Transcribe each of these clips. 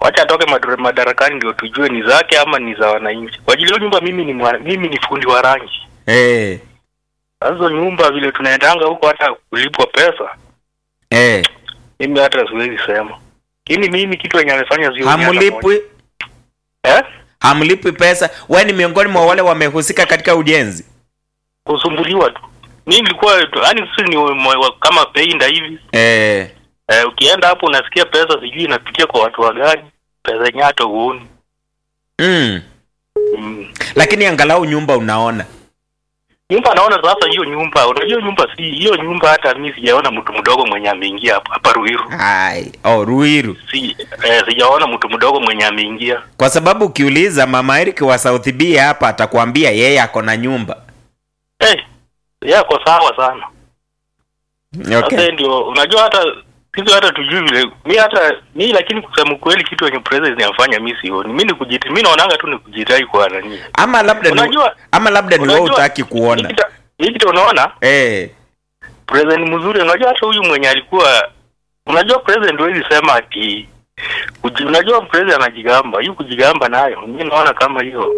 wacha atoke madara- madarakani ndio tujue ni zake ama ni za wananchi. Kwa ajili hiyo nyumba mimi ni mwa, mimi ni fundi wa rangi. Eh. Sasa hizo nyumba vile tunaendanga huko hata kulipwa pesa, Eh. mimi hata siwezi sema. Lakini mimi kitu yenye amefanya sio Hamlipwi eh? hamlipwi pesa. Wewe ni miongoni mwa wale wamehusika katika ujenzi. Kusumbuliwa tu. Mimi nilikuwa yani sisi ni wa- wa- kama peinda hivi. Eh. Eh, ukienda hapo unasikia pesa sijui inapitia kwa watu wa gani. Pesa yenyewe hata huoni. Mm. Mm. Lakini angalau nyumba unaona. Nyumba naona sasa hiyo nyumba, unajua nyumba si hiyo nyumba hata mimi sijaona mtu mdogo mwenye ameingia hapa hapa Ruiru. Hai. Oh, Ruiru. Si eh, sijaona mtu mdogo mwenye ameingia. Kwa sababu ukiuliza mama Eric wa South B hapa atakwambia yeye ako na nyumba. Eh, yako sawa sana. Sasa Okay. ndio unajua hata sisi hata tujui vile mi hata mi lakini kusema kweli kitu yenye president inafanya mi sioni. Mimi ni kujiti mimi naonanga tu ni kujitai kwa nani. Ama labda ni Unajua- ama labda ni wewe unajua- utaki kuona. Hiki ta- Hiki kitu unaona Eh. president mzuri, unajua hata huyu mwenye alikuwa unajua president huwezi sema ati kuji, unajua president anajigamba, hiyo kujigamba nayo mimi naona kama hiyo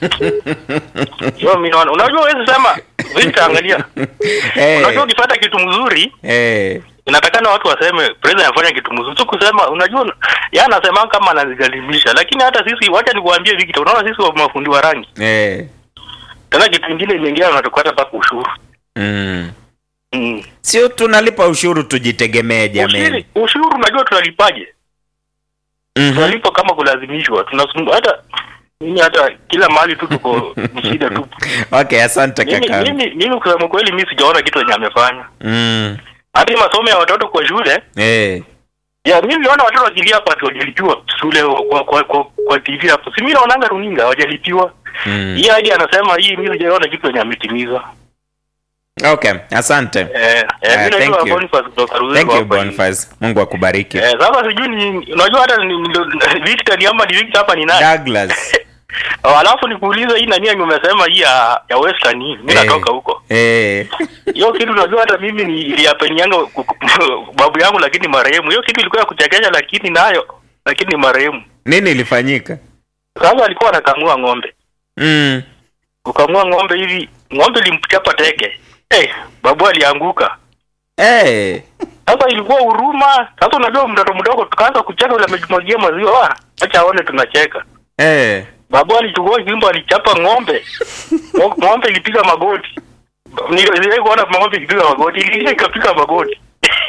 hiyo mimi naona unajua huwezi sema Victor, angalia Eh. unajua ukipata kitu mzuri Eh. inatakana watu waseme president anafanya kitu mzuri, sio kusema unajua, yeye anasema kama anazigalimisha, lakini hata sisi, wacha nikuambie Victor, unaona sisi wa mafundi wa rangi, Eh. tena kitu kingine imeingia, unatukata mpaka ushuru Mm. mm. Sio tunalipa ushuru tujitegemee jamani. Ushuru, ushuru unajua tunalipaje? Mhm. Tunalipa kama kulazimishwa, tunasumbu hata mimi hata kila mahali tu tuko ni shida tu. Okay, asante Mimi kaka. mimi mimi kusema kweli, mimi sijaona kitu yenye amefanya. Mm. Hata hii masomo ya watoto kwa shule Eh. ya mimi niliona watoto wakilia hapa ati hawajalipiwa shule kwa kwa, kwa, kwa TV hapo. Si mimi naonanga runinga hawajalipiwa. Mm. Hii hadi anasema hii mimi sijaona kitu yenye ametimiza. Okay, asante. Eh, eh Ah, mimi thank najua you. Boniface kutoka Ruiru Thank you hapa hivi. Boniface. Mungu akubariki. Eh, sasa sijui ni unajua hata ni, ni, Victor ni ama ni Victor hapa ni nani? Douglas. Oh, Alafu nikuulize hii nani yenye umesema hii ya ya Western hii. Mimi Eh. natoka huko. Eh. Hiyo kitu unajua hata mimi ni iliyapenianga babu yangu lakini marehemu. Hiyo kitu ilikuwa ya kuchekesha lakini nayo lakini ni marehemu. Nini ilifanyika? Sasa alikuwa anakamua ng'ombe. Mm. Kukamua ng'ombe hivi, ng'ombe ilimchapa teke. Eh, babu alianguka. Eh. Sasa ilikuwa huruma. Sasa unajua mtoto mdogo tukaanza kucheka yule amejimwagia maziwa. Ah, acha aone tunacheka. Eh. Babu alichukua jimbo alichapa ng'ombe. Ngo- ng'ombe ilipiga magoti. Niliwahi kuona ng'ombe ikipiga magoti, ile ikapiga magoti.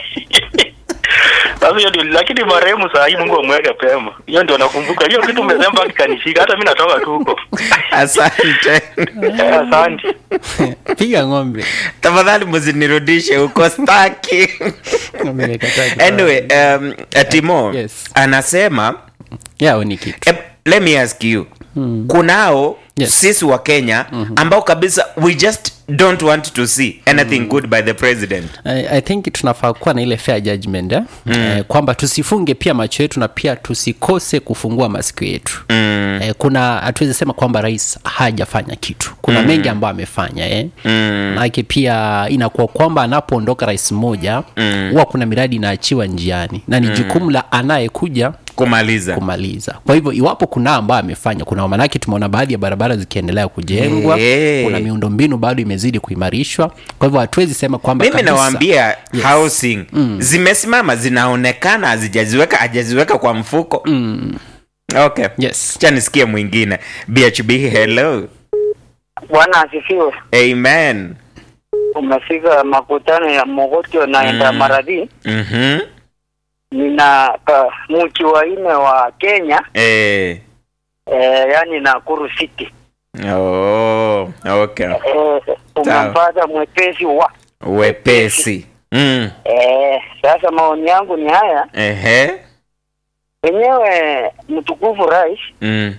Sasa hiyo ndio lakini marehemu saa hii Mungu amweke pema. Hiyo ndio nakumbuka. Hiyo kitu umesema mpaka kanishika. Hata mimi natoka tu huko. Asante. Eh, Asante. piga ng'ombe Tafadhali msinirudishe huko staki. Ng'ombe imekataa kutoa. anyway, um, Timo Yes. anasema yao ni kitu eh, let me ask you. Kunao Yes. sisi wa Kenya ambao kabisa we just don't want to see anything good by the president. I, I think tunafaa kuwa na ile fair judgment eh? Mm. Eh, kwamba tusifunge pia macho yetu na pia tusikose kufungua masikio yetu mm. eh, kuna hatuwezi sema kwamba rais hajafanya kitu kuna mm. mengi ambayo amefanya eh? mm. nake pia inakuwa kwamba anapoondoka rais mmoja huwa kuna miradi inaachiwa njiani na ni jukumu la anayekuja Kumaliza. kumaliza kwa hivyo iwapo kuna ambayo amefanya kuna manake tumeona baadhi ya barabara zikiendelea kujengwa Hey. kuna miundombinu bado imezidi kuimarishwa kwa hivyo hatuwezi sema kwamba mimi kabisa- nawaambia housing zimesimama zinaonekana hazijaziweka hajaziweka kwa mfuko mm. okay yes cha nisikie mwingine bhb hello Bwana asifiwe. amen Umefika makutano ya Mogotio naenda Mm. Maradhi. mm-hmm. Nina ka, mji wa nne wa Kenya eh. eh, yani Nakuru City. oh, okay Eh, umempata mwepesi wa wepesi mm. eh, sasa maoni yangu ni haya Ehe. wenyewe mtukufu rais Mm.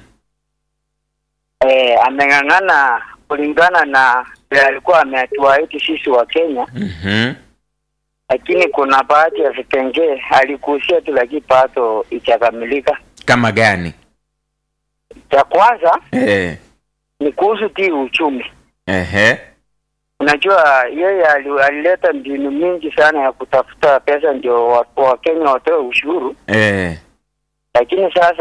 eh, ameng'ang'ana kulingana na vile alikuwa ametuahidi sisi wa Kenya, Mhm. lakini kuna baadhi ya vipengee alikuhusia tu, lakini bado ichakamilika. kama gani Cha kwanza eh. ni kuhusu ti uchumi. Ehe. Unajua yeye ali- alileta mbinu mingi sana ya kutafuta pesa ndio wa- Wakenya watoe ushuru, Eh. lakini sasa